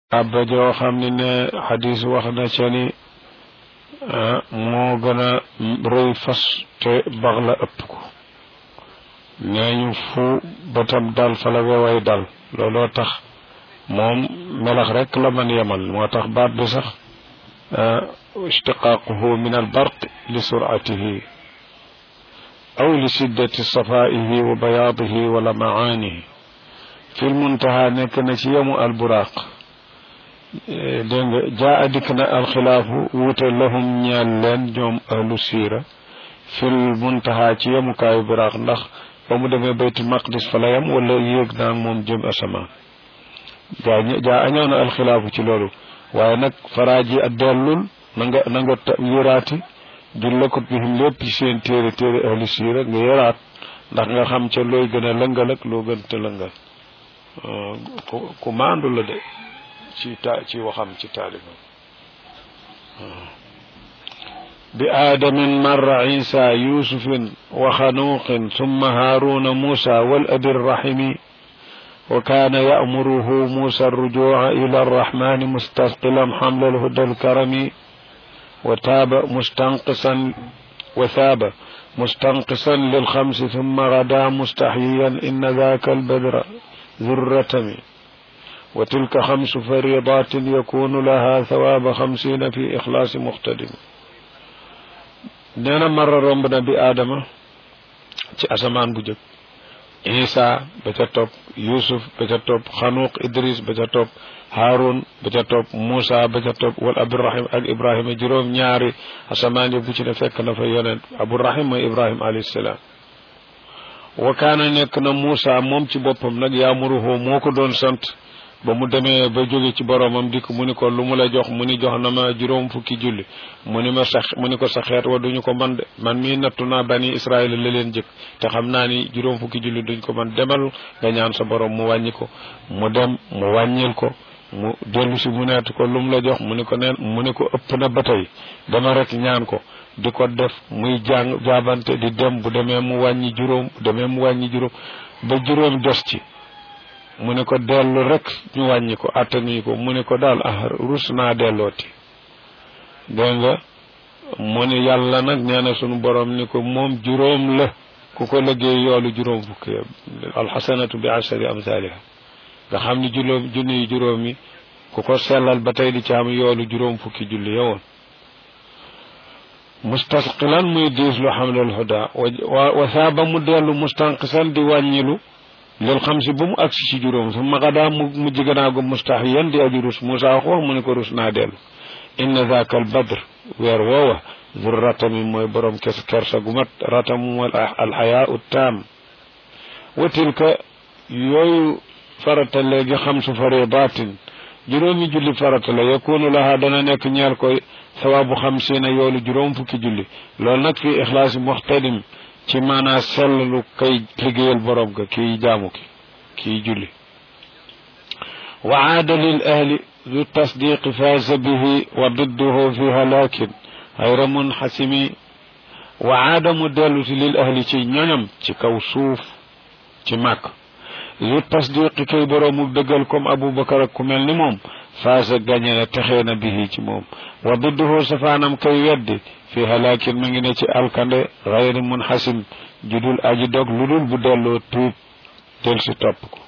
abba joo xam ne ne xadis wax na ca ni moo gën a rëy fas te bax la ëpp ko nee ñu fu bëtam dal fa la weway dal looloo tax moom melax rek la man yemal moo tax baat bi sax ishtiqaaquhu min al barq li suratihi aw li shiddati safaihi wa bayaadihi wa lamaanihi fil muntaha nekk na ci yemu al buraaq dégg nga jaa dikk na alxilaafu wuute lahum ñeel leen ñoom ahlu siira fil muntaha ci yemukaayu buraaq ndax ba mu demee baytul maqdis fa la yem wala yéeg naa moom jëm asamaan jaa jaa añëw na alxilaafu ci loolu waaye nag faraaji ak dellul na nga na nga yëraati jullakut bihim lépp ci seen téere téere ahlu siira nga yëraat ndax nga xam ca looy gën a lëngal ak loo gën te lëngal ku maandu la de ci ta ci waxam ci taaliba bi aadamin marra isa yusufin wa xanuuqin summa haaruna muusa wal abi rrahimi wa kaana ya'muruhu muusa arrujuuca ila arrahmani mustasqilan xamla alhuda alkarami wa taaba mustanqisan wa thaaba mustanqisan lilxamsi summa gada mustaxyiyan inna daaka albadra ذرتمي وتلك خمس فريضات يكون لها ثواب خمسين في إخلاص مقتدم نينا مرة رمبنا بآدم ci asamaan bu jëkk Isa ba ca topp Yusuf ba ca topp Xanuq Idris ba ca topp Haarun ba ca topp Muusa ba ca topp wal Abdurahim ak Ibrahima juróom ñaari asamaan yi bu ci ne fekk na fa yonent Abdurahim mooy Ibrahima alayhi salaam wa kaana nekk na Muusa moom ci boppam nag yaamuruhu moo ko doon sant ba mu demee ba jóge ci boromam dikk mu ni ko lu mu la jox mu ni jox na ma juróom fukki julli mu ni ma sax mu ni ko sa xeet wa duñu ko man de man mii nattu naa bani Israël la leen jëkk te xam naa ni juróom fukki julli duñ ko man demal nga ñaan sa borom mu wàññi ko mu dem mu wàññil ko mu dellu si mu neet ko lu mu la jox mu ni ko neen mu ni ko ëpp na ba tey dama rek ñaan ko di ko def muy jàng jaabante di dem bu demee mu wàññi juróom bu demee mu wàññi juróom ba juróom des ci mu ne ko dellu rek ñu wàññi ko attani ko mu ne ko daal ah rus naa dellooti dégg nga mu ne yàlla nag nee na sunu borom ni ko moom juróom la ku ko liggéey yoolu juróom fukki alxasanatu bi ashari amsaliha nga xam ni juróom junni yi juróom yi ku ko sellal ba tey di ci am yoolu juróom fukki julli yowoon mustasqilan muy diis lu xamlal huda wa saaba mu dellu mustanqisan di wàññilu lil xam si ba mu agsi ci juróom su magadaa mu mujj ganaagu mustaxiyan di aji rus Moussa wax wax mu ne ko rus naa dellu inna zaaka al badr weer woowa zur ratami mooy borom kes kersa gu mat ratam mooy alxayaau taam wa tilka yooyu farata léegi xam su faridatin juróomi julli farata la yakunu laha dana nekk ñeel koy sawaabu xamsiina yoolu juróom fukki julli loolu nag fii ixlaasi muxtadim ci maanaa sellalu kay liggéeyal borom ga kii jaamu ki kii julli wa aada lil ahli du tasdiqi faasa bihi wa didduhu fi halaakin xayra munxasimi wa aada mu dellu si lil ahli ci ñoñam ci kaw suuf ci màkk du tasdiqi kay boroomu dëggal comme aboubacar ak ku mel ni moom faasa gañe na texee na bihi ci moom wa didduhu safaanam kay weddi fi halaakin ma ngi ne ci alkande xayri munxasim judul aji dog lu dul bu delloo tuub del si topp ko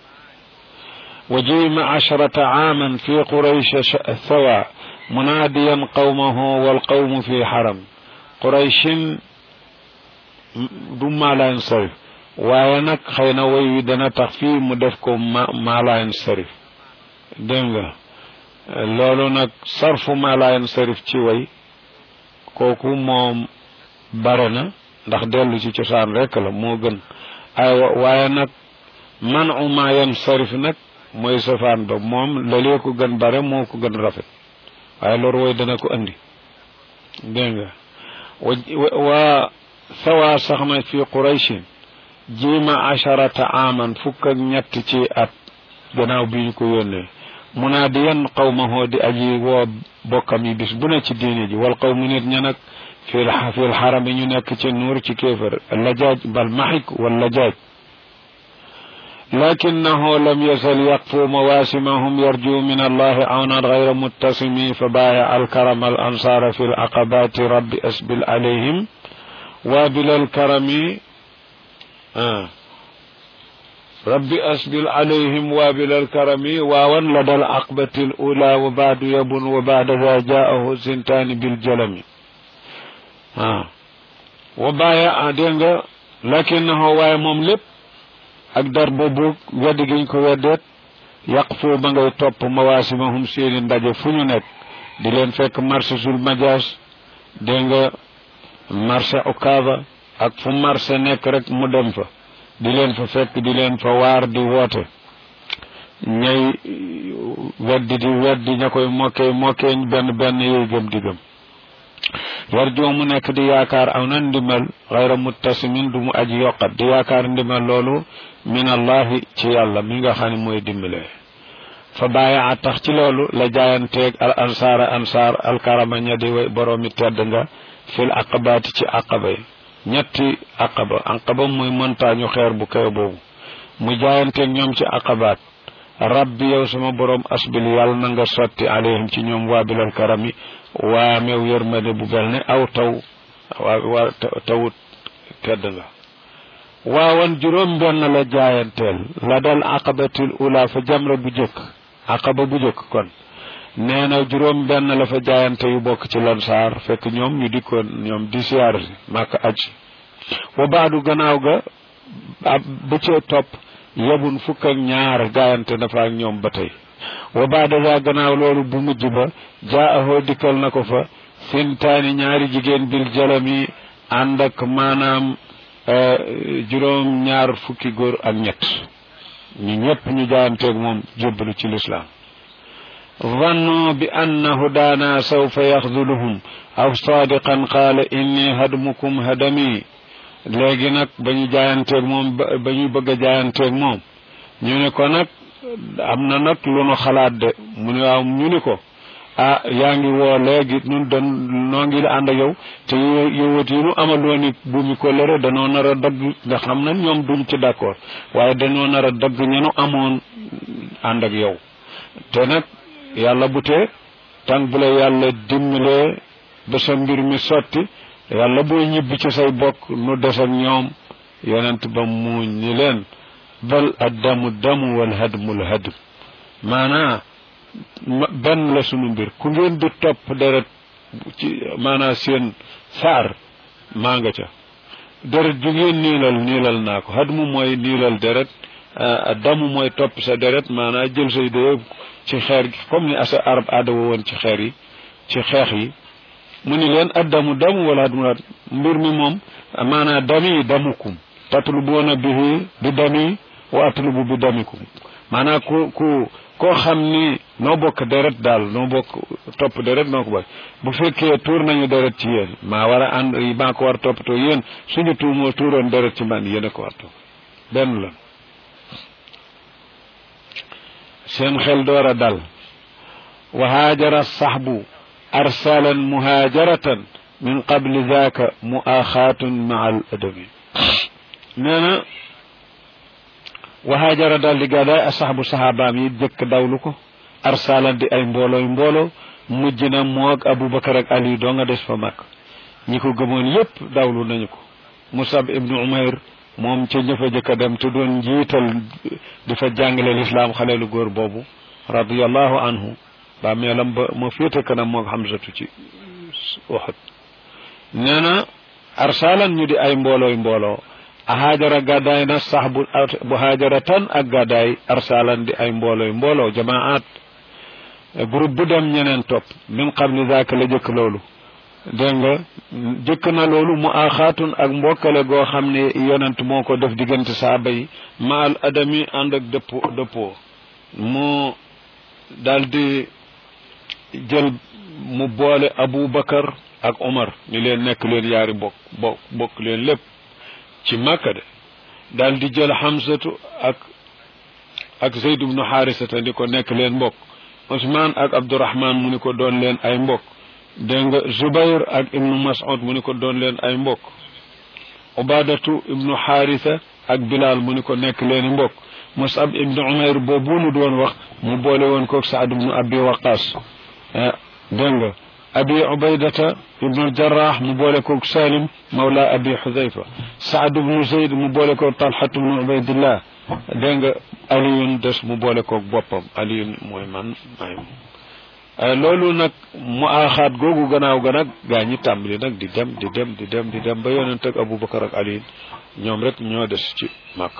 wa jima asharata aaman fi quraysh thawa munaadiyan qawmahu wal qawmu fi xaram qurayshin du maalaan sarif waaye nag xëy na woy wi dana tax fii mu def ko ma maalaan sarif dégg nga loolu nag sarfu maalaan sarif ci way kooku moom bare na ndax dellu ci cosaan rek la moo gën ay waaye nag man uma yan sarif nag mooy safaan ba moom lalee ko gën bare moo ko gën rafet waaye loolu woy dana ko andi dégg nga wa sawa sax na fi qurayshin jiima asharata aman fukk ak ñett ci at gannaaw bi ñu ko yónnee munaadiyan qawmahoo di aji woo bokkam yi bis bu ne ci diine ji wal qawmu nit ña nag fil fil xaram yi ñu nekk ci nuur ci kéefër lajaaj bal maxik wal lajaaj لكنه لم يزل يقفو مواسمهم يرجو من الله عونا غير متسم فبايع الكرم الأنصار في العقبات رب أسبل عليهم وابل الكرم آه ربي أسبل عليهم وابل الكرم واوا لدى العقبة الأولى وبعد يبن وبعد ذا جاءه سنتان بالجلم آه وبايع دينغ لكنه واي مملب ak dar boobu weddi giñ ko weddeet yàq foo ba ngay topp mawaasimahum seeni ndaje fu ñu nekk di leen fekk marché sul majaas dégg nga marché okaaba ak fu marché nekk rek mu dem fa di leen fa fekk di leen fa waar di woote ñay weddi di weddi ña koy mokkee mokkee benn benn yooyu gëm di gëm yarjoo mu nekk di yaakaar aw na ndimbal xayra muttasimin du mu aji yokkat di yaakaar ndimbal loolu min allahi ci yàlla mi nga xam ne mooy dimbale fa bàyyi a tax ci loolu la jaayanteeg al ansaara ansaar alkarama ña di way boroomi tedd nga fil aqabaati ci aqaba yi ñetti aqaba aqaba muy montagne xeer bu kaw boobu mu jaayanteeg ñoom ci aqabaat rabbi yow sama borom asbil yàlla na nga sotti alayhim ci ñoom waabilal karami waa meew yërmande bu bel ne aw taw waa waa tawut tedd nga waawan juróom benn la jaayanteel la dal aqabatil ula fa jamra bu jëkk aqaba bu jëkk kon nee na juróom benn la fa jaayante yu bokk ci lansaar fekk ñoom ñu dikkoon ñoom di siyaar si màkk aj wa baadu gannaaw ga ba cee topp yebun fukk ak ñaar jaayante na fa ak ñoom ba tey wa baada za gannaaw loolu bu mujj ba jaahoo dikkal na ko fa fintaani ñaari jigéen bil jalami ànd ak maanaam juróom ñaar fukki góor ak ñett ñu ñëpp ñu jaayanteeg moom jébbalu ci lislaam ظنوا بأن هدانا سوف يخذلهم أو صادقا قال إني هدمكم هدمي léegi nag ba ñu jaayanteeg moom ba ñu bëgg a jaayanteeg moom ñu ne ko nag am na nag lu nu xalaat de mu ne waaw ñu ni ko ah yaa ngi woo léegi nun dan noo ngi ànd ak yow te yowat yi nu amaloon it bu mi ko lëre danoo nar a dagg nga xam na ñoom duñ ci d'accord waaye danoo nar a dagg ñenu amoon ànd ak yow te nag yàlla bu tee tànk bu la yàlla dimbalee ba sa mbir mi sotti yàlla booy ñibbi ci say bokk nu des ak ñoom yonent ba muuñ ni leen bal addamu damu wal hadmul hadm maanaa benn la sunu mbir ku ngeen di topp deret ci maanaa seen saar maa nga ca deret ju ngeen niilal niilal naa ko hadmu mooy niilal deret damu mooy topp sa deret maanaa jël say dee ci xeer gi comme ni asa arab aada woon ci xeer yi ci xeex yi mu ni leen addamu damu wala hadmu mbir mi moom maanaa dami damukum tatlubuuna bihi bi dami wa atlubu bi damikum maanaa ku ku koo xam ni noo bokk deret daal noo bokk topp deret noo ko bokk bu fekkee tuur nañu deret ci yéen maa war a ànd maa ko war toppatoo yéen suñu tuumoo tuuroon deret ci man yéen a ko war topp benn la seen xel door a dal wa haajara saxbu arsalan muhaajaratan min qabli zaaka muaxaatun maa al adabi nee na wahaajara daal di gàddaay asaxbu saxaabaam yi jëkk dawlu ko arsalan di ay mboolooy mbooloo mujj na moog abubakar ak ali doo nga des fa mag ñi ko gëmoon yépp dawlu nañu ko musab ibnu umayr moom ca ñëfa jëkk a dem te doon njiital di fa jàngale lislaam xaleelu góor boobu radiallahu anhu ba meelam ba ma féete kanam moog xamsatu ci waxut nee na arsalan ñu di ay mboolooy mbooloo a haajara gàddaay na sax bu bu haajara tan ak gàddaay arsalan di ay mboolooy mbooloo jamaat groupe bu dem ñeneen topp min qabli zaaka la jëkk loolu dégg nga jëkk na loolu mu aaxaatun ak mbokkale goo xam ne yonent moo ko def diggante saaba yi ma al adami ànd ak dëppoo dëppoo mu daldi jël mu boole Abu Bakar ak Omar ni leen nekk leen yaari bokk bokk bokk leen lépp ci Makka de daal di jël Hamsatu ak ak Zayd ibnu Xaarisata di ko nekk leen mbokk Usmaan ak Abdurahman mu ni ko doon leen ay mbokk dégg nga Zubayr ak ibnu Mas'ud mu ni ko doon leen ay mbokk Ubadatu ibnu Xaarisa ak Bilal mu ni ko nekk leen mbokk musab ibnu umayr boobu nu doon wax mu boole woon koog saad ibnu abi waqas dégg nga abi ubaydata ibnu jarrah mu boole koog salim mawla abi xudayfa saad ibnu zayd mu boole koog talhat ibnu ubaydillah dégg nga aliyun des mu boole koog boppam aliyun mooy man maay loolu nag mu aaxaat googu gannaaw ga nag gaa ñi tàmbali nag di dem di dem di dem di dem ba yonent ak abubakar ak aliyun ñoom rek ñoo des ci màkk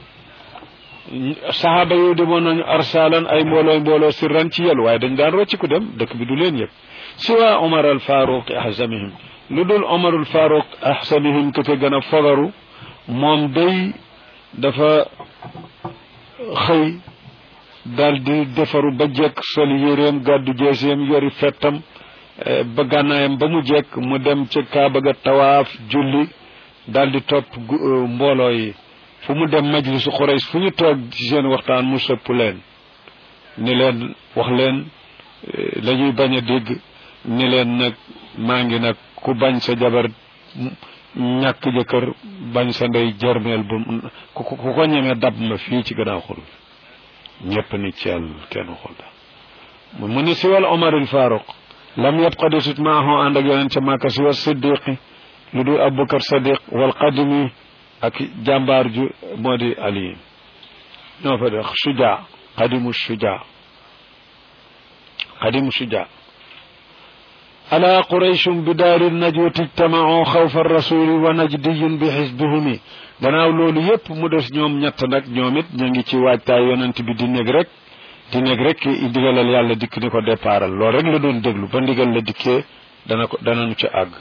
saxaaba yooyu demoon nañu arsalan ay mbooloo mbooloo sirran ci yel waaye dañ daan rocci ku dem dëkk bi du leen yëg siwa omar al faruq ahsamihim lu dul omar al faruq ahsamihim ke ca gën a fogaru moom day dafa xëy daal di defaru ba jekk sol yéreem gàddu jeeseem yori fettam ba gànnaayam ba mu jekk mu dem ca kaaba ga tawaaf julli daal di topp mbooloo yi fu mu dem majlisu Quraysh fu ñu toog ci seen waxtaan mu sëpp leen ni leen wax leen la ñuy bañ a dégg ni leen nag maa ngi nag ku bañ sa jabar ñàkk jëkkër bañ sa ndey jërmeel bu ku ko ñemee dab ma fii ci gannaaw xul ñëpp ni ceel kenn xul mu ni siwal Omar il Faruq lam yabqa desut maahu ànd ak yonent ca Màkka siwa siddiqi lu dul Abubakar Sadiq wal qadimi ak jàmbaar ju moo di Ali ñoo fa def suja qadimu suja qadimu suja ala qurayshum bi daari najwati ijtamau xawfa rasuli wa najdiyun bi xisbihimi gannaaw loolu yépp mu des ñoom ñett nag ñoom it ñu ngi ci waajtaay yonent bi di nekk rek di nekk rek ndigalal yàlla dikk ni ko départal loolu rek la doon déglu ba ndigal la dikkee dana ko danañu ci àgg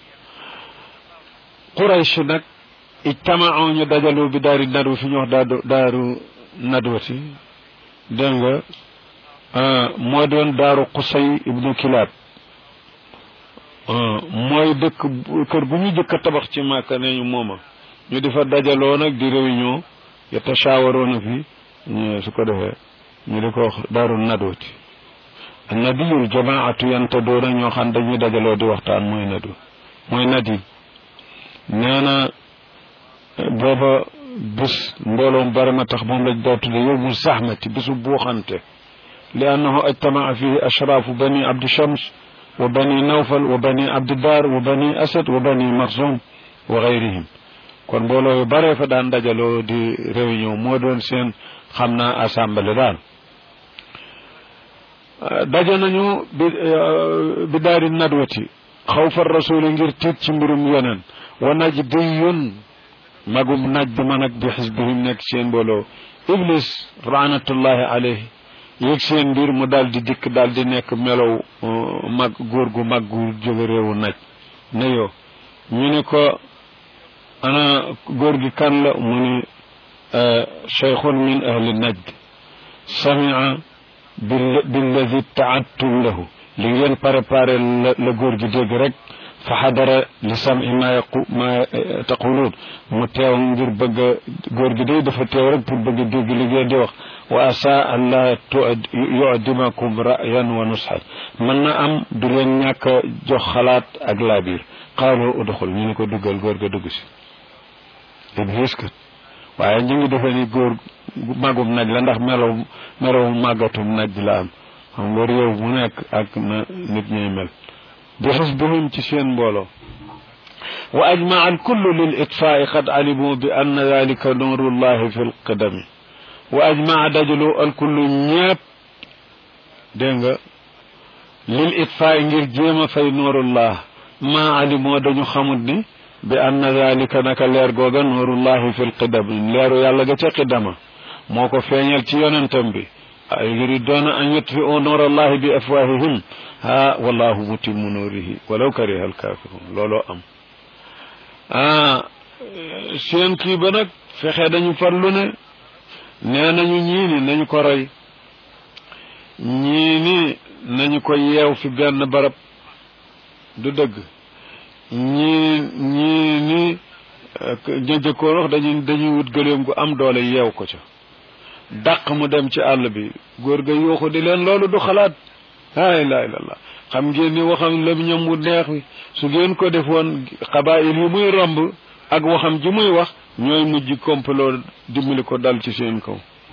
quraysh nag ijtamau ñu dajaloo bi daari nadwa fi ñu wax daa daaru nadwati dégg nga moo doon daaru qusay ibnu kilaab mooy dëkk kër gu ñu jëkk a tabax ci màkka ne ñu mooma ñu di fa dajaloo nag di réunion yatashaawaroona fi su ko defee ñu di ko wax daaru nadwati nadiyul jamaatu yanta doona ñoo xam dañuy dajaloo di waxtaan mooy nadu mooy nadi nee na booba bis mbooloom bari ma tax moom lañ daa tudde yowmu zahmati bisu buuxante li annahu ajtamaa fihi ashraafu bani abdi shams wa bani nawfal wa bani abdiddar wa bani asad wa bani marsum wa gayrihim kon mbooloo yu baree fa daan dajaloo di réunion moo doon seen xam naa assemblée daal daje nañu bi bi daari nadwati xawfa rasuli ngir tiit ci mbirum yeneen wa najdiyun magum naj bi man ak bi xisbihim nekk seen mbooloo iblis laanatullahi alayhi yëg seen mbir mu daal di dikk daal di nekk melow mag góor gu mag gu jóge réewu naj ne yoo ñu ne ko ana góor gi kan la mu ni cheikhun min ahli najd samia billadi taattum lahu li ngeen préparé la góor gi dégg rek fa xadara li sami ma yaqu ma taquluun mu teew ngir bëgg a góor gi day dafa teew rek pour bëgg a dégg li ngeen di wax wa asa an la yudimakum rayan wa nusxan mën na am du leen ñàkk a jox xalaat ak laabiir qaalu udxul ñu ne ko duggal góor ga dugg si iblis kat waaye ñu ngi defe ni góor magum naj la ndax melow melow màggatum naj la am xam nga réew mu nekk ak na nit ñuy mel bi xisbihim ci seen mbooloo wa ajmaa alkullu lil itfaai qad alimu bi anna dalika nurullahi fi lqidami wa ajmaa dajalu alkullu ñépp dégg nga lil itfaai ngir jéem a fay nuurullah maa alimoo dañu xamut ni bi anna dalika naka leer googa nuurullahi fi lqidami leeru yàlla ga ca qidama moo ko feeñal ci yonentam bi yuriduuna an yutfiu nuurallahi bi afwahihim ha wallahu mutimmu nuurihi walaw kariha alkafirun looloo am ah seen kii ba nag fexe dañu farlu ne nee nañu ñii ni nañu ko roy ñii ni nañu ko yeew fi benn barab du dëgg ñii ñii ni ña jëkkoon wax dañuy dañuy wut gëléem gu am doole yeew ko ca dàq mu dem ci àll bi góor ga yuuxu di leen loolu du xalaat laa ilaha illallah xam ngeen ni waxam la ñam wu neex wi su ngeen ko defoon xabaayil yi muy romb ak waxam ji muy wax ñooy mujj kompaloo dimbali ko dal ci seen kaw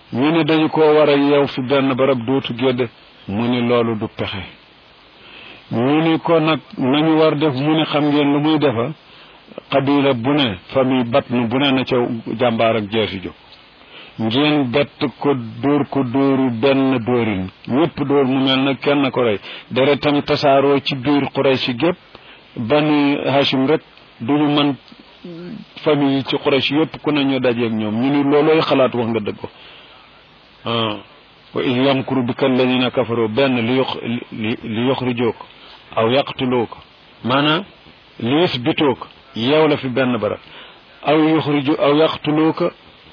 ñu ne dañu ko war a yeew fi benn barab dootu gédde mu ni loolu du pexe ñu ni ko nag nañu war def mu ni xam ngeen lu muy defa xabila bu ne famille batnu bu ne na ca jàmbaar ak jeesi jóg ngeen bett ko dóor ko dóoru benn dóorin ñëpp dóor mu mel na kenn ko rey deretam tasaaroo ci biir Quraysh gépp bani Hashim rek duñu mën famille yi ci Quraysh yëpp ku ne ñu dajeeg ñoom ñu ni loolooy xalaat wax nga dëgg ko ah wa id yamkuru bika alladina kafaru benn li yox li yoxrijook aw yaqtuluuk maanaam li yusbituuk yeew la fi benn barab aw yuxriju aw yaqtuluuka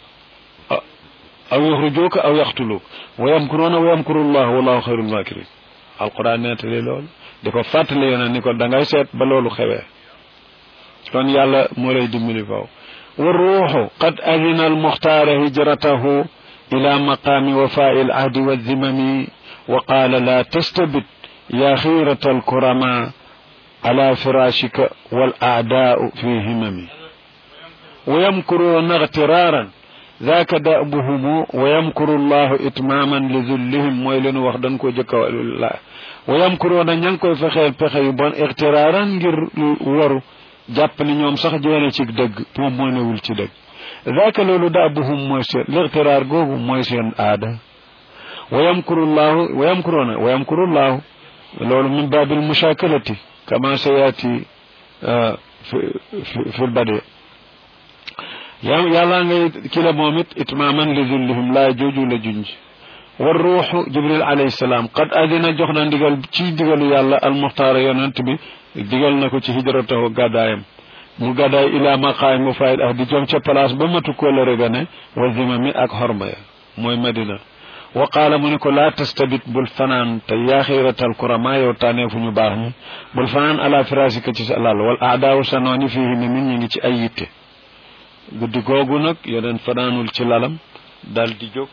aw yuxrijuuka aw yaqtuluuk wa yamkuruuna wa yamkuru llah wallahu xayrul makirin alquran nettali loolu di ko fàttali yone ni ko da ngay seet ba loolu xewee kon yàlla moo lay dimbali faw wa ruuxu qad adina almuxtaara hijratahu ila maqaami wafaai alahdi wazimami wa qaala la tastabit ya xiirata alkurama ala firashika wal aadaau fi himami wa yamkuruuna igtiraaran ذاك دأبهم ويمكر الله إتماما لذلهم mooy leen wax dañ ko jëkk la ويمكرون ña ngi koy fexeel pexe yu bon ixtiraaran ngir waru jàpp ni ñoom sax jeene ci dëgg moom moo newul ci dëgg ذاك loolu dأبهم mooy seen l'ixtiraar googu mooy seen aada ويمكر الله ويمكرون ويمكر الله loolu min باب المشاكلة كما سيأتي في في البدء yàlla ngay ki la moom it itmaaman li zullihim laa jooju la junj war ruuxu jibril alayhi salaam qad adina jox na ndigal ci ndigalu yàlla almuxtaara yonent bi digal na ko ci hijratahu gàddaayam mu gàddaay ila maqaay mu fayil ah di jom ca place ba matu ko la regane wa zimami ak xorma ya mooy madina wa qaala mu ne ko laa tastabit bul fanaan te yaaxiratal kurama yow tànnee fu ñu baax ñi bul fanaan ala firasika ci sa lal wal aadaawu sa nooni fii mi min ñi ngi ci ay yitte guddi googu nag yeneen fanaanul ci lalam dal di jóg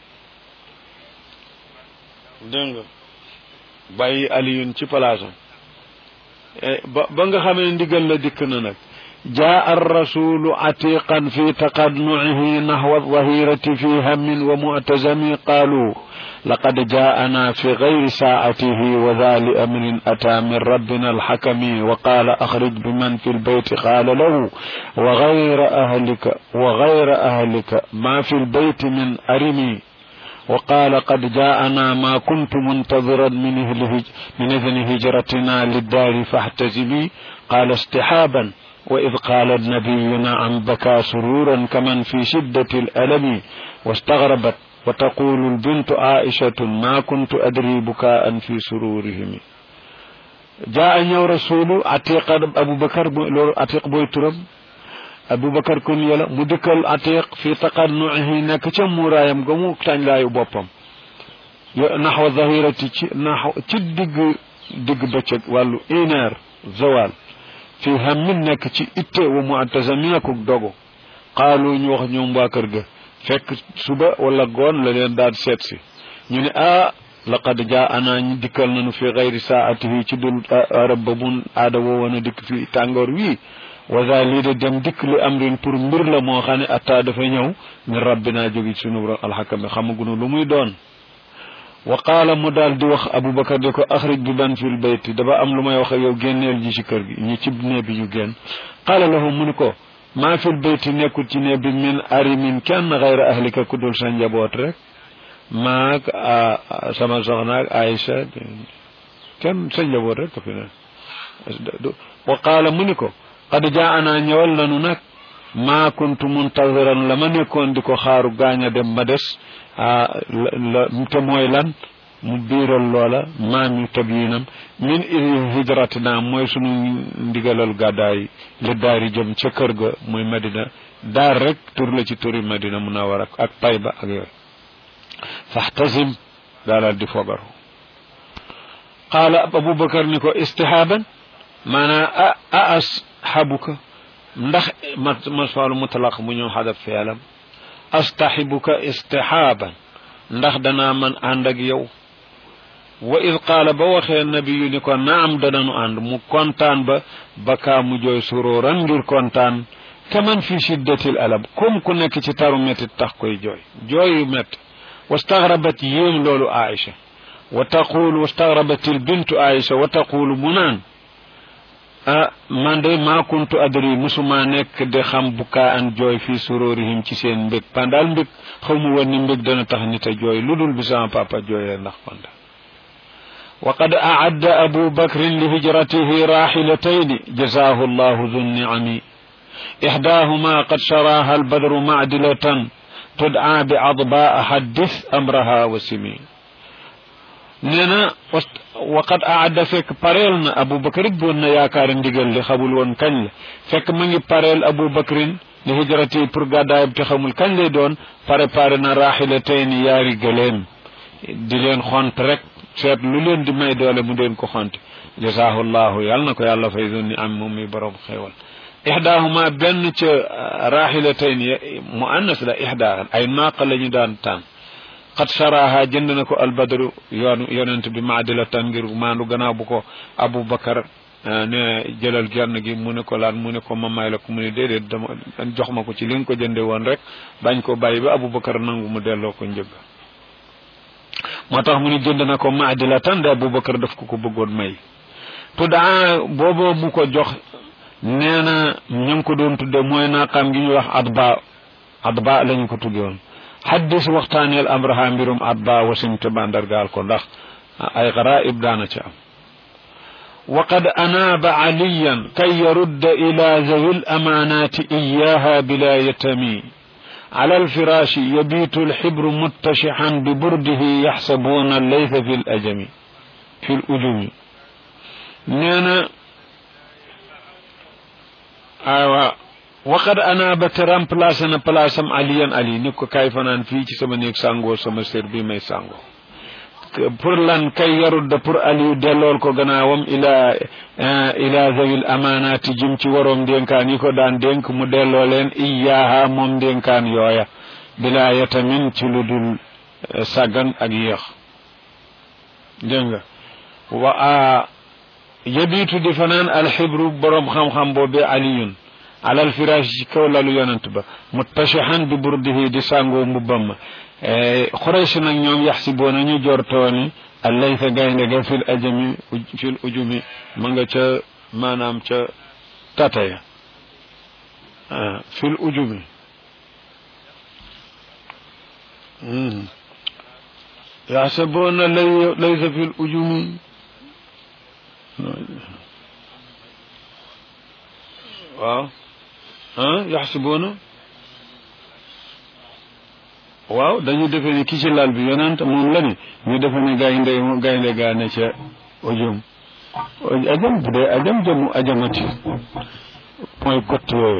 dégg nga bàyyi aliyun ci palaasam ba ba nga xamee ndigal la dikk na nag jaa arrasulu atiqan fi taqadnuihi nahwa alzahirati fi hammin wa mu'tazami qaalu لقد جاءنا في غير ساعته وذا لأمر أتى من ربنا الحكم وقال أخرج بمن في البيت قال له وغير أهلك وغير أهلك ما في البيت من أرمي وقال قد جاءنا ما كنت منتظرا من من إذن هجرتنا للدار فاحتزمي قال استحابا وإذ قال النبي نعم بكى سرورا كمن في شدة الألم واستغربت وتقول البنت عائشة ما كنت أدري بكاء في سرورهم جاء نيو رسول عتيق أبو بكر عتيق بوي ترم أبو بكر كن يلا مدكل عتيق في تقنعه نك مورايم غمو تان لا يبوبم نحو الظهيرة نحو تدق دق بچك والو إنار زوال في هم نك تي إتي ومعتزمينك دوغو قالوا نيوخ نيوم باكر fekk suba wala goon la leen daal seet si ñu ne ah laqad jaa ana ñu dikkal nañu fi xayri saatihi ci dul arab ba mun aada woowoon a dikk fi tàngoor wii wasa lii de dem dikk li amrin pour mbir la moo xam ne atta dafa ñëw min rabbina jógi sunu borom alxakami xamagunu lu muy doon wa qaala mu daal di wax aboubacar di ko axrij bi ban fil bayti dafa am lu may wax ak yow génneel ji ci kër gi ñi ci nee bi ñu génn qaala lahu mu ni ko maa fil bayti nekkul ci ne bi min arimin kenn xayra ahlika ku dul sa njaboot rek maag sama soxna ak Aïcha kenn sa njaboot rek ko fi ne wa qaala mu ni ko qad jaana ñëwal nanu nag maa kuntu muntaziran la ma nekkoon di ko xaaru gaañ a dem ma des la te mooy lan mu biiral loola maami tabyinam min hijratina mooy sunu ndigalal gàddaay li daari jëm ca kër ga muy madina daar rek tur la ci turi madina munawara ak tayba ak yooyu faxtasim daalal di fogaru qaala abubakar ni ko istihaaban maanaa a ashabuka ndax masfaalu mutlaq mu ñëw xadab feelam astaxibuka istihaaban ndax danaa man ànd ak yow wa id qaala ba waxee nabiyu ni ko naam dananu ànd mu kontaan ba bakaa mu jooy suróoran ngir kontaan kaman fi shiddatil alam comme ku nekk ci taru métti tax koy jooy jooy yu métti wastagrabat yéem loolu aïcha wa taqulu wastagrabat il bintu aïcha wa taqulu mu naan ah man de maa kuntu adri musuma nekk de xam bukaa an jooy fii sururihim ci seen mbég pandaal mbég xaw mu woon ni mbég dana tax nit a jooy lu dul bi sama papa jooyee ndax panda وقد أعد أبو بكر لهجرته راحلتين جزاه الله ذو النعم إحداهما قد شراها البدر معدلة تدعى بعضباء حدث أمرها وسمي نينا وقد أعد فيك باريل أبو بكر بون ياكار ndigal li xamul woon kañ la fekk ma ngi pareel Abu Bakrin li hijrati pour gàddaayam te xamul kañ lay doon préparé na raaxilatayn yaari gëléem di leen xont rek seet lu leen di may doole mu leen ko xonte jasaahu llahu yàlla na ko yàlla fay zonni am moom mi borom xéewal ixdaahuma benn ca raaxilatayn mu annas la ixdaa ay naaqa la ñu daan tànn xat saraha jënd na ko albadru yoon yonent bi maadila tan ngir maandu gannaaw bu ko abou bakar ne jëlal genn gi mu ne ko laan mu ne ko ma may la ko mu ne déedéet dama jox ma ko ci li nga ko jënde woon rek bañ ko bàyyi ba abou bakar nangu mu delloo ko njëgg moo tax mu ni jënd na ko maadila tan de aboubacar daf ko ko bëggoon may tuddaa boobu mu ko jox nee na ñu ngi ko doon tudde mooy naaqaam gi ñuy wax adba adba la ñu ko tudde woon haddis waxtaaneel amraha mbirum adba wasimte bandargaal ko ndax ay garaib daana ci am وقد أناب عليا كي يرد إلى ذوي الأمانات إياها بلا يتمي على الفراش يبيت الحبر متشحا ببرده يحسبون الليث في الأجم في الأجم نانا أيوة وقد أنا بترام بلاسنا بلاسم عليا علي نكو كيف نان في سما نيك سانغو سما سير بي مي سانغو pour lan kay yarudda pour aliou dellool ko gannaawam ila ila zawil amanati jim ci waroom ndénkaan yi ko daan dénk mu delloo leen iyaha moom ndénkaan yooya bila yatamin ci lu dul sàggan ak yéex dégg nga wa a yabiitu di fanaan alxibru borom xam-xam boobee aliyun alal firash ci kaw lalu yonant ba muttashihan bi burdihi di sàngoo mbubbam ma xuraysh nag ñoom yaxsiboona ñu jortooni allaysa gaynde ga fil ajami fil ujumi ma nga ca maanaam ca tataya fil ujumi yaxsiboona laysa fil ujumi waaw ah yaxsiboona waaw dañu defe ne ki ci lal bi yonent moom la ni ñu defe ne gaynde gaynde gaa ne ca ujum ajam bu dee ajam jamu ajamati mooy kott yooyu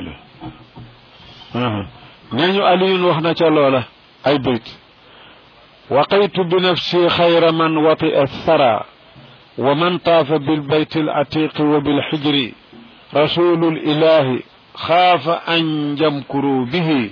la nee ñu aliyun wax na ca loola ay bayt waqaytu bi nafsi xayra man watia thara wa man taafa bilbayt alatiqi wa bilxijri rasulu lilahi xaafa an jamkuru bihi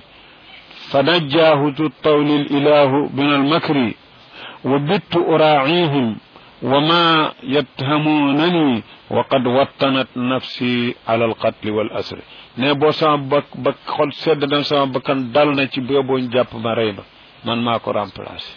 فنجاه ذو الطول الإله من المكر وبت أراعيهم وما يتهمونني وقد وطنت نفسي على القتل والأسر ne boo sama bak bak xol sedd na sama bakkan dal na ci boobu jàpp ma rey ba man maa ko remplacé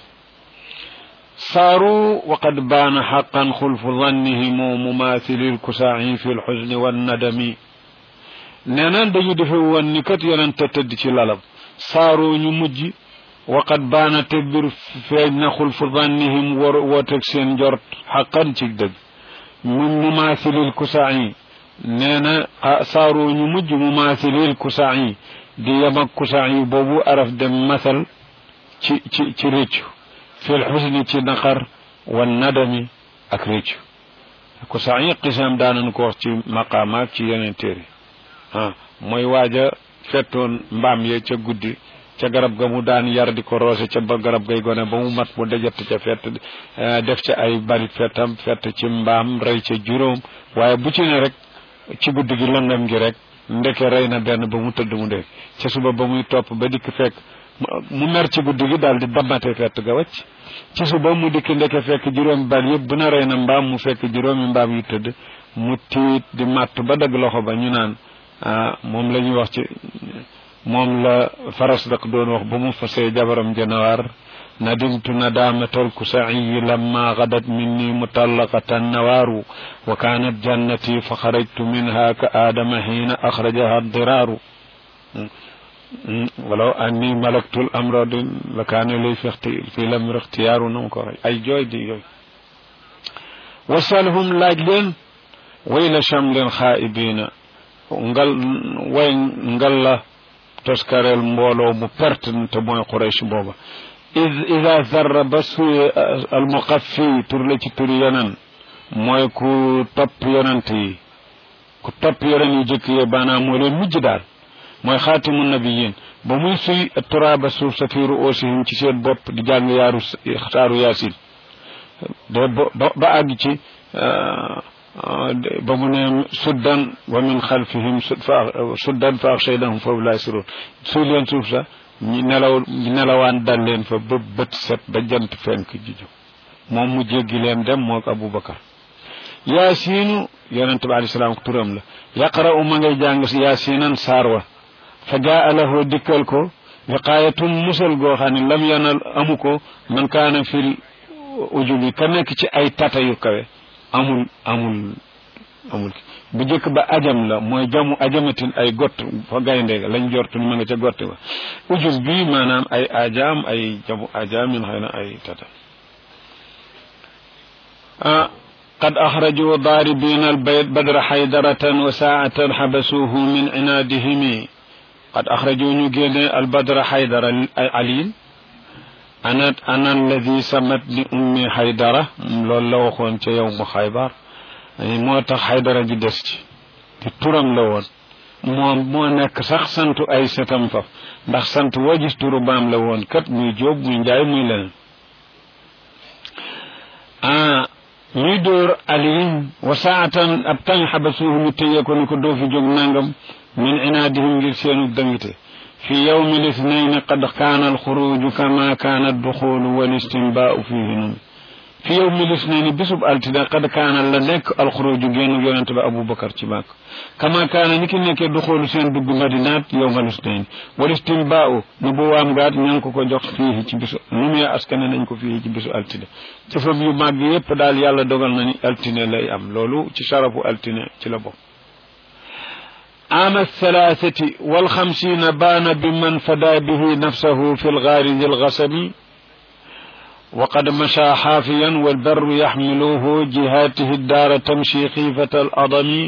saaru waqad baana xaqan xulfu dannihim mumathili lkusaa'i fi lxusni wannadami nee na dañu defe woon ni kat yonente tëdd ci lalam saaroo ñu mujj waqat baana te bir feeñ na xulfu dannihim war wooteeg seen njort xaqan ci dëgg mu mumaasilil kusaayi nee na saaroo ñu mujj mumaasilil kusaayi di yem ak kusaayi boobu araf dem masal ci ci ci réccu fil xusni ci naqar wan nadami ak réccu kusaayi qisaam daanañ ko wax ci maqaamaak ci yeneen téere ah mooy waaja fettoon mbaam ye ca guddi ca garab ga mu daan yar di ko roose ca ba garab gay gone ba mu mat mu dajat ca fett def ca ay bari fettam fett ci mbaam rey ca juróom waaye bu ci ne rek ci guddi gi lëngam gi rek ndeke rey na benn ba mu tëdd mu dee ca suba ba muy topp ba dikk fekk mu mer ci guddi gi daal di dammate fett ga wacc ci suba mu dikk ndeke fekk juróomi bal yëpp bu na rey na mbaam mu fekk juróomi mbaam yu tëdd mu tiit di matt ba dagg loxo ba ñu naan ah moom la ñuy wax ci moom la faras dak doon wax ba mu fasee jabaram janawaar ندمت ندامة الكسعي لما غدت مني مطلقة النوار وكانت جنتي فخرجت منها كآدم حين أخرجها الضرار ولو أني ملكت الأمر لكان لي في, اختي... في الأمر اختيار نمكر أي جوي دي جوي وسألهم لاجلين ويل شمل خائبين ngal way ngal la toskarel mbooloo mu perte te mooy Quraysh booba ida zarra ba suye almuqaffi tur la ci turi yonen mooy ku topp yonent yi ku topp yonen yi jëkk yee baanaam moo leen mujj daal mooy xaatimu nabiyin ba muy suy turaaba suuf sa fi ruusihim ci seen bopp di jàng yaaru saaru yaasin de ba ba àgg ci ba mu ne suddan wa min xalfihim suddan fa axshaynahum foofu laa siroon suy leen suuf sa ñi nelaw ñi nelawaan dal leen fa ba bët set ba jant fenk jiju moom mu jéggi leen dem moo ko Aboubacar yaasiinu yonente bi alei salaam turam la yaqra'u ma ngay jàng yaasiinan saar wa fa jaa lahu dikkal ko wiqaayatum musal goo xam ne lam yanal amu ko man kaana fil ujubi ka nekk ci ay tata yu kawe amul amul amul bu njëkk ba ajam la mooy jamu ajamatin ay gott fa gaynde ga lañ jortu ni ma nga ca gott ba ujub bi maanaam ay ajaam ay jamu ajaamin xëy na ay tata ah قد أخرجوا ضاربين البيت بدر حيدرة وساعة حبسوه من عنادهم قد أخرجوا نجيل البدر حيدر علي أنا أنا الذي سمت لأمي حيدرة لولا وخون يوم خيبر moo tax xaydara ji des ci di turam la woon moo moo nekk sax santu ay setam faf ndax sant woo gis turu baam la woon kat muy jóob muy njaay muy leneen ah ñuy dóor aliyin wa saatan ab tañ xabasuuhu ñu téye ko ni ko doo fi jóg nangam min inaadihim ngir seenu dëngite fi yawmi lisnayn qad kaana alxuruju kama kaana adduxulu wal istinbaau fihi num fi yow mi lis ne ni bisub altine qad kaana la nekk alxuruju génn yonente ba aboubacar ci màkk kama kaana ni ki nekkee du xoolu seen dugg madinaat yow ma lis ne ni walistim baa nu bu waam gaat ña ngi ko ko jox fii ci bisu nu muy askane nañ ko fii ci bisu altine jëfam yu màgg yépp daal yàlla dogal na ni altine lay am loolu ci sarafu altine ci la bokk عام الثلاثة والخمسين بان بمن فدى به نفسه في الغار ذي الغسم وقد مشى حافيا والبر يحمله جهاته الدار تمشي خيفة الأضم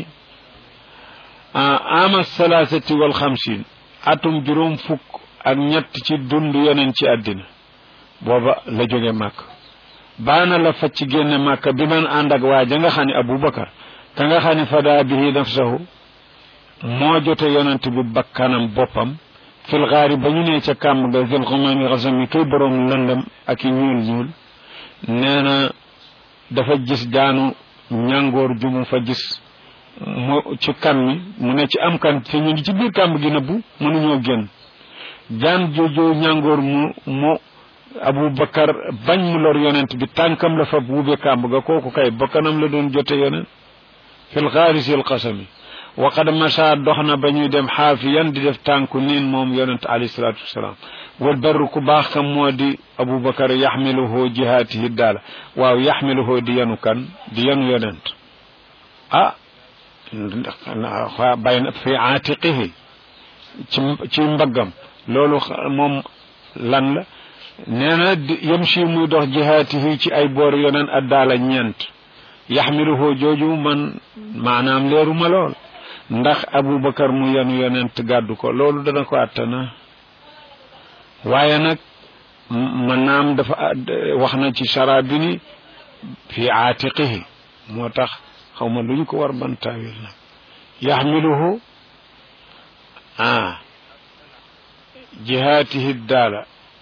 عام الثلاثة والخمسين أتم جروم فك ak ñett ci dund yeneen ci àddina booba la jóge màkk baana la fa ci génne màkk bi man ànd ak waa ja nga xam ne abubakar ka nga xam ne fadaa bihi nafsahu moo jote yonent bi bakkanam boppam fil xaari ba ñu nee ca kàmm ga zil xumami xasam yi kay boroom lëndëm ak i ñuul ñuul nee na dafa gis jaanu ñàngoor ju mu fa gis mu ci kan mi mu ne ci am kan te ñu ngi ci biir kàmb gi nëbbu mënuñoo génn jaan jooju ñàngoor mu mu abubakar bañ mu lor yonent bi tànkam la fa wuube kàmb ga kooku kay bakkanam la doon jote yonent fil xaari sil xasami waqad macha dox na ba ñuy dem xaafiyan di def tànku niin moom yonent alayhi salaatu wasalaam wal barru ku baax kam moo di aboubacar yaxmiluhu jihaatihi daala waaw yaxmiluhu di yanu kan di yanu yonent ah bay na fi aatiqihi ci ci mbaggam loolu moom lan la nee na yamshi muy dox jihaatihi ci ay boor yonent ak daala ñeent yaxmiluhu jooju man maanaam leeru ma lool ndax abubakar mu yanu yonent gàddu ko loolu dana ko àttana waaye nag man naam dafa wax na ci sara bi ni fi aatiqihi moo tax xaw ma luñ ko war ban taawil nag yaxmiluhu ah jihaatihi daala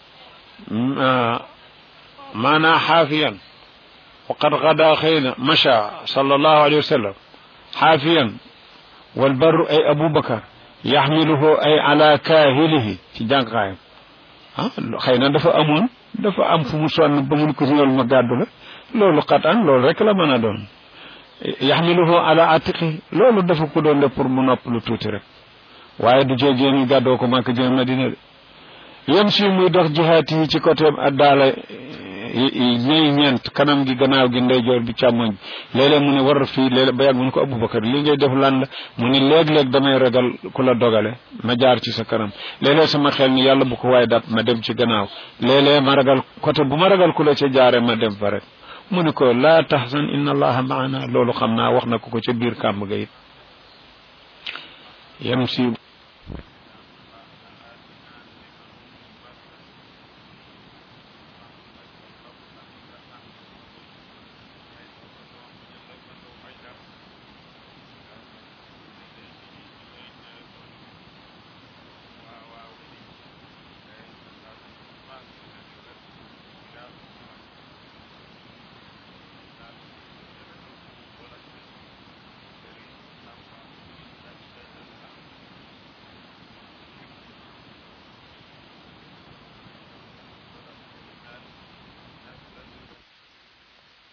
maanaa xaafiyan waqad gada xëyna macha sallallahu alayhi wa sallam xaafiyan والبر أي أبو بكر يحمله أي على كاهله في جانقايم ah xëy na dafa amoon dafa am fu mu sonn ba mun ko ñëwal ma gàddu la loolu xatan loolu rek la mën a doon yaxmiluhu ala atiqi loolu dafa ko doon def pour mu nopp lu tuuti rek waaye du jógee ni gàddoo ko màkk jëm Madina de yem si muy dox jihaat yi ci côté addaala ñëy ñeent kanam gi gannaaw gi ndeyjoor bi càmmoñ léeg-léeg mu ne war fii léeg-léeg ba yàgg mu ne ko Abubakar li ngay def lan la mu ne léeg-léeg damay ragal ku la dogale ma jaar ci sa kanam léeg-léeg sama xel ni yàlla bu ko waaye dab ma dem ci gannaaw léeg-léeg ma ragal côté bu ma ragal ku la ca jaare ma dem fa rek mu ne ko laa tahzan inna allaha maana loolu xam naa wax na ko ko ca biir kàmb ga it yem si